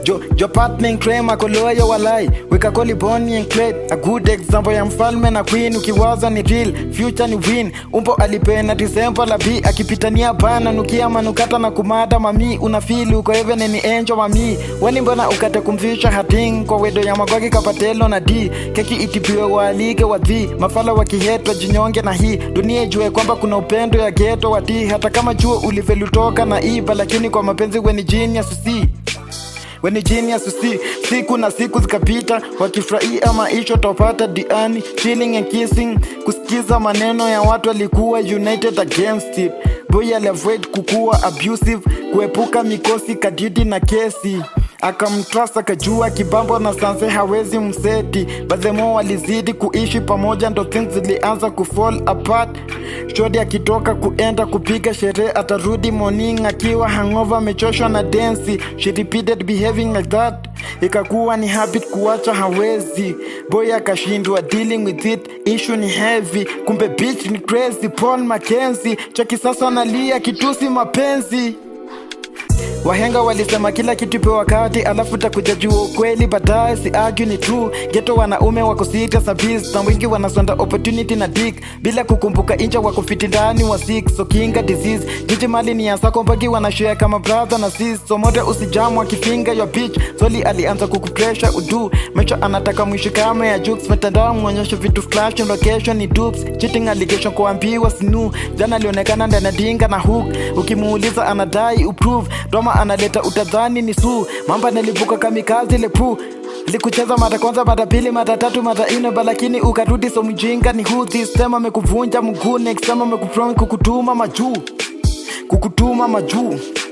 jo jo partner claim akoloyo walai weka koli boni and crate a good example ya mfalme na queen ukiwaza ni real future ni win umbo alipena disemba la b akipitania bana nukia manukata na kumada mami unafili uko even ni enjo mami wani mbona ukate kumvisha hating kwa wedo ya magwagi kapatelo na d keki itipiwe waalike wadhi mafala wakihetwa jinyonge na hii dunia ijue kwamba kuna upendo ya geto wadhi hata kama juo ulivelutoka na iba lakini kwa mapenzi weni genius si weni genius usi siku na siku zikapita wakifurahia maisha topata diani chilling and kissing kusikiza maneno ya watu walikuwa united against it boy aliavoid kukuwa abusive kuepuka mikosi kadidi na kesi akamtrust akajua kibambo na sanse hawezi mseti bazemo walizidi kuishi pamoja ndo things zilianza kufall apart shodi akitoka kuenda kupiga sherehe atarudi morning akiwa hangover amechoshwa na densi she repeated behaving like that ikakuwa ni habit kuwacha hawezi boy akashindwa dealing with it issue ni heavy kumbe bitch ni crazy paul mackenzie cha kisasa nalia kitusi mapenzi wahenga walisema kila kitu ipe wakati alafu takuja jua ukweli baadaye si argue ni true geto wanaume wako sita sabis na wengi wanasonda opportunity na dik bila kukumbuka incha wako fiti ndani wa six so kinga disease jiji mali ni yasako mpaki wanashare kama brother na sis so mote usijamu akifinga your bitch soli alianza kukupresha udu mecho anataka mwishi kama ya jukes mitandao mwonyesho vitu flash location ni dupes cheating allegation kuambiwa sinu jana alionekana ndani ya dinga na hook ukimuuliza anadai uprove doma analeta utadhani ni suu mamba nilivuka kamikazi lepu likucheza mara kwanza mara pili mara tatu mara ine balakini ukarudi so mjinga ni who this time amekuvunja mguu next time amekuprom kukutuma majuu kukutuma majuu